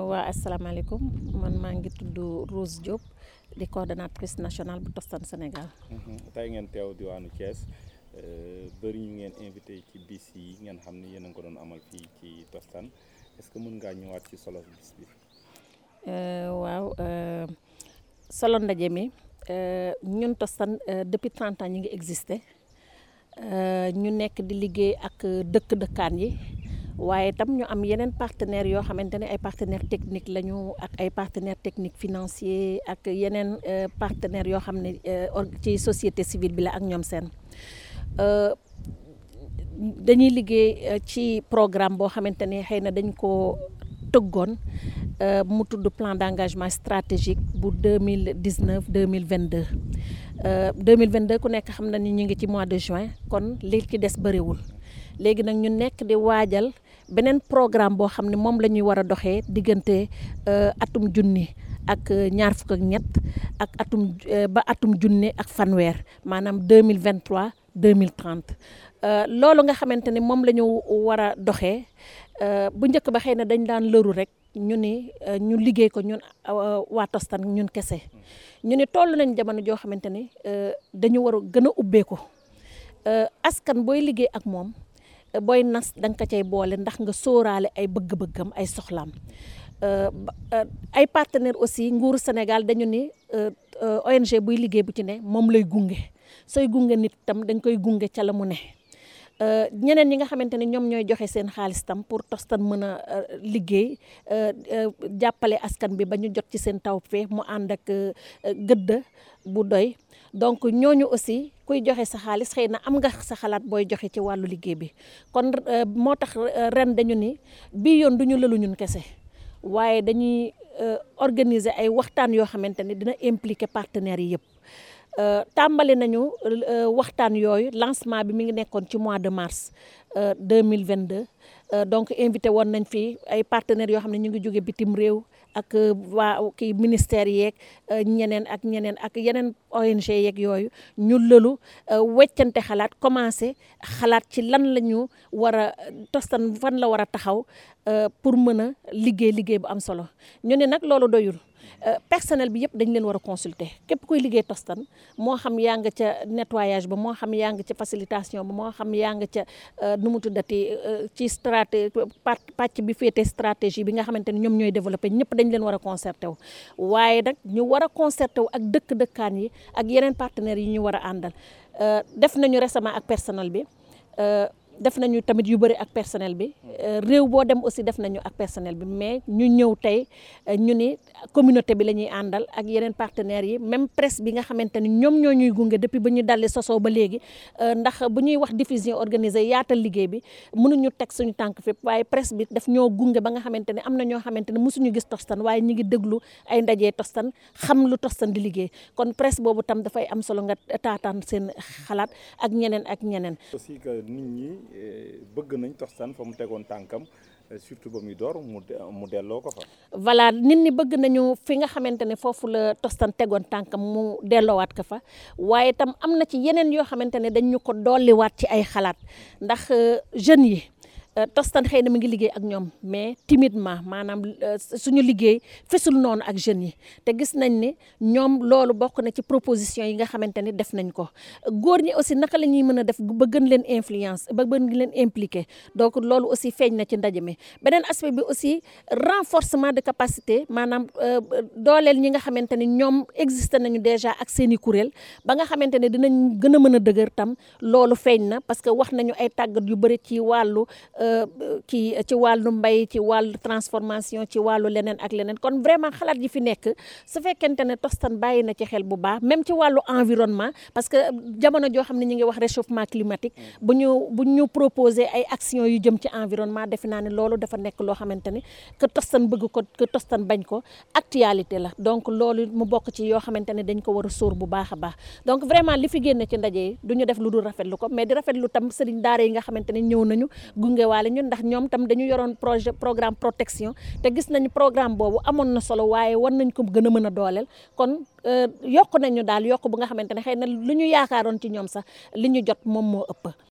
waa asalaamaaleykum man maa ngi tudd Rose Diop di coordonnatrice nationale bu Tostan Sénégal. tey ngeen teew diwaanu Thiès bëri ñu ngeen invité ci bis yi ngeen xam ne yéen a ngi ko doon amal fii ci Tostan est-ce que mën ngaa ñëwaat ci solo bis bi. waaw solo ndaje mi ñun Tostan depuis 30 ans ñu ngi existé ñu nekk di liggéey ak dëkk-dëkkaan yi. waaye tam ñu am yeneen partenaires yoo xamante ne ay partenaires techniques lañu ak ay partenaires techniques financiers ak yeneen partenaires yoo xam ne ci société civile bi la ak ñoom seen dañuy liggéey ci programme boo xamante ne xëy na dañ ko tëggoon mu tudd plan d'engagement stratégique bu deux mille dix neuf deux mille vingt deux deux mille vingt deux ku nekk xam na ni ñu ngi ci mois de juin kon li ci des bëriwul léegi nag ñu nekk di waajal. beneen programme boo xam ne moom la ñuy war a doxee diggante atum junni ak ñaar fukk ak ñett ak atum ba atum junni ak fanweer maanaam deux mille vingt trois deux mille trente loolu nga xamante ni moom la ñu war a doxee bu njëkk ba xëy na dañ daan lëru rek ñu ni ñu liggéey ko ñun waa Tostan ñun kese ñu ni toll nañ jamono joo xamante ni dañu war a gën a ubbeeku askan booy liggéey ak moom. booy nas da nga ko cay boole ndax nga sóoraale ay bëgg-bëggam ay soxlaam ay partenaires aussi nguuru Sénégal dañu ni ONG buy liggéey bu ci ne moom lay gunge sooy gunge nit tam dañ koy gunge ca la mu ne ñeneen ñi nga xamante ne ñoom ñooy joxe seen xaalis tam pour Tostan mën a liggéey jàppale askan bi ba ñu jot ci seen taw fee mu ànd ak gëdd bu doy donc ñooñu aussi kuy joxe sa xaalis xëy na am nga sa xalaat booy joxe ci wàllu liggéey bi kon moo tax ren dañu ni bii yoon du ñu lëlu ñun kese waaye dañuy organiser ay waxtaan yoo xamante ne dina impliquer partenaires yi yëpp tàmbali nañu waxtaan yooyu lancement bi mi ngi nekkoon ci mois de mars deux mille vingt deux donc invité woon nañ fi ay partenaires yoo xam ne ñu ngi jóge bitim réew ak waa kii ministères yeeg ñeneen ak ñeneen ak yeneen ONG yeeg yooyu ñu lëlu weccante xalaat commencé xalaat ci lan la ñu war a Tostan fan la war a taxaw pour mën a liggéey liggéey bu am solo ñu ne nag loolu doyul. personnel bi yëpp dañ leen war a consulter képp kuy liggéey Tostan moo xam yaa nga ca nettoyage ba moo xam yaa nga ca facilitation ba moo xam yaa nga ca nu mu tuddati ci straté pàcc bi féete stratégie bi nga xamante ne ñoom ñooy développé ñëpp dañ leen war a concerté wu waaye nag ñu war a concerté wu ak dëkk-dëkkaan yi ak yeneen partenaires yi ñu war a àndal def nañu récemment ak personnel bi def nañu tamit yu bëri ak personnel bi réew boo dem aussi def nañu ak personnel bi mais ñu ñëw tey ñu ni communauté bi la ñuy àndal ak yeneen partenaires yi même presse bi nga xamante ni ñoom ñoo ñuy gunge depuis ba ñu daldi sosoo ba léegi ndax bu ñuy wax diffusion organisée yaatal liggéey bi mënuñu teg suñu tànk fépp waaye presse bi daf ñoo gunge ba nga xamante ne am na ñoo xamante ne mosuñu gis Tostan waaye ñu ngi déglu ay ndajee Tostan xam lu Tostan di liggéey kon presse boobu tam dafay am solo nga taataan seen xalaat ak ñeneen ak ñeneen. aussi que nit ñi. bëgg nañ Tostan fa mu tegoon tànkam surtout ba muy door mu mu delloo ko fa. voilà nit ñi bëgg nañu fi nga xamante ne foofu la Tostan tegoon tànkam mu delloowaat ko fa waaye tam am na ci yeneen yoo xamante ne dañ ñu ko dolliwaat ci ay xalaat ndax jeunes yi. Tostan xëy na mi ngi liggéey ak ñoom mais timidement maanaam suñu liggéey fesul noonu ak jeunes yi te gis nañ ni ñoom loolu bokk na ci proposition yi nga xamante ni def nañ ko góor ñi aussi naka la ñuy mën a def ba gën leen influence ba gën leen impliqué donc loolu aussi feeñ na ci ndaje mi beneen aspect bi aussi renforcement de capacité maanaam dooleel ñi nga xamante ni ñoom existé nañu déjà ak seen i kuréel ba nga xamante ne dinañ gën a mën a dëgër tam loolu feeñ na parce que wax nañu ay tàggat yu bëri ci wàllu kii ci wàllu mbay ci wàllu transformation ci wàllu leneen ak leneen kon vraiment xalaat yi fi nekk su fekkente ne Tostan bàyyi na ci xel bu baax même ci wàllu environnement parce que jamono joo xam ne ñu ngi wax réchauffement climatique bu ñu bu ñu proposé ay actions yu jëm ci environnement defe naa ne loolu dafa nekk loo xamante ni que Tostan bëgg ko que Tostan bañ ko actualité la donc loolu mu bokk ci yoo xamante ne dañ ko war a sóor bu baax a baax donc vraiment li fi génne ci ndaje yi du ñu def lu dul rafetlu ko mais di rafetlu tam sëriñ daara yi nga xamante ne ñëw nañu gunge waale ñun ndax ñoom tam dañu yoroon projet programme protection te gis nañu programme boobu amoon na solo waaye war nañ ko gën a mën a dooleel kon yokk nañu daal yokk bu nga xamante ne xëy na lu ñu yaakaaroon ci ñoom sax li ñu jot moom moo ëpp